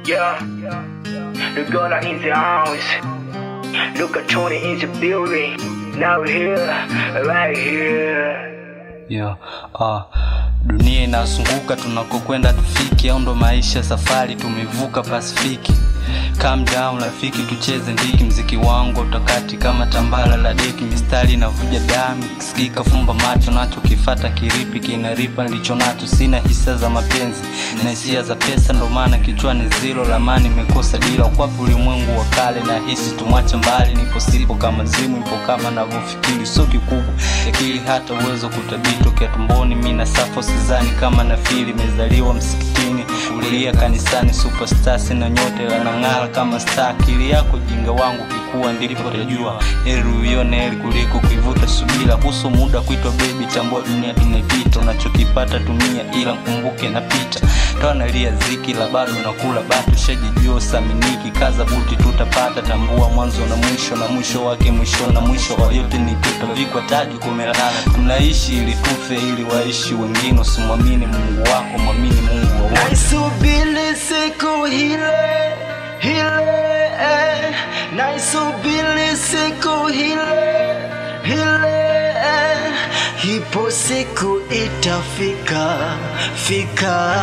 Yeah, the girl are in the house. Look at Tony in the building. Now here, right here. Yeah, ah, dunia inazunguka tunakokwenda tufiki, au ndo maisha safari tumevuka Pasifiki. Calm down rafiki, tucheze ndiki, mziki wangu utakati kama tambala la deki, mistari inavuja damu, sikika fumba macho, nacho kifata kiripi kinaripa nilicho nacho, sina hisia za mapenzi na hisia za pesa, ndo maana kichwani zilo lamani imekosa dila, ukwapi ulimwengu wa kale na hisi tumwache mbali, nipo sipo kama zimu, ipo kama navyofikiri, sio kikubwa akili hata uwezo kutabiri tokea tumboni, mi na safo sizani kama nafili, imezaliwa msikitini, kulia kanisani, superstar sina nyote lanang'ala kama star, akili yako jinga wangu kikuwa ndipo utajua heri uione heri kuliko kuivuta subira, huso muda kuitwa baby, tambua dunia tunaipita, unachokipata tumia, ila mkumbuke napita toa nalia ziki la bado nakula batu shajijua saminiki kaza buti tutapata tambua mwanzo na mwisho na mwisho wake mwisho na mwisho wa yote ni tutavikwa taji kumelala tunaishi ili tufe ili waishi wengine usimwamini mungu wako mwamini mungu wa wote Naisubiri siku ile ile, eh. naisubiri siku ile ile, eh. ipo siku itafika fika,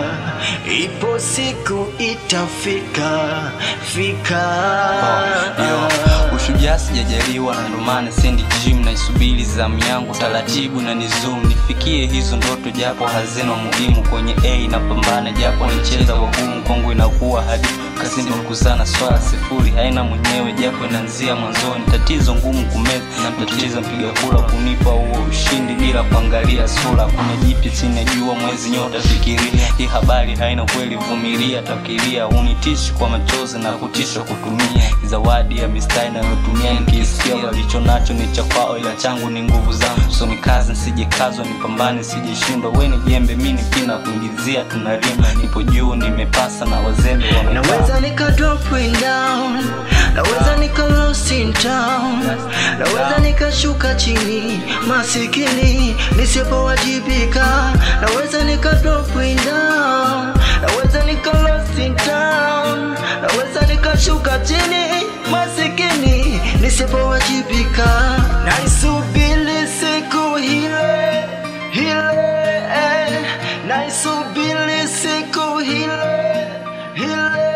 ipo siku itafika fika. Yo, ushujaa sijajaliwa na ndo maana sendi gym naisubiri zamu yangu taratibu na nizum nifikie hizo ndoto japo hazina muhimu kwenye a napambana japo nicheza wagumu kwangu inakuwa hadi kazini kuzana swala sifuri haina mwenyewe japo inaanzia mwanzoni tatizo ngumu kumeza na tatizo mpiga kura kunipa huo ushindi bila kuangalia sura kuna jipya chini ya jua mwezi nyota fikiria hii habari haina kweli vumilia takiria unitishi kwa machozi na kutisha kutumia zawadi ya mistari nayotumia nikisikia walicho nacho ni cha kwao ila changu ni nguvu zangu so ni kazi nsijekazwa nipambane sijeshindwa we ni jembe mi ni pina kuingizia tunalima nipo juu nimepasa na wazembe wamepaa Naweza nika dropping down, naweza nika lost in town, naweza nikashuka chini masikini nisipowajibika, naweza nika dropping down, naweza nika lost in town, naweza nikashuka chini masikini nisipowajibika, naisubiri siku ile ile, eh, naisubiri siku ile ile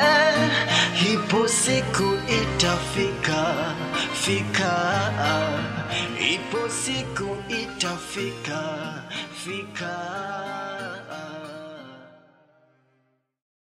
ipo siku itafika fika ipo siku itafika fika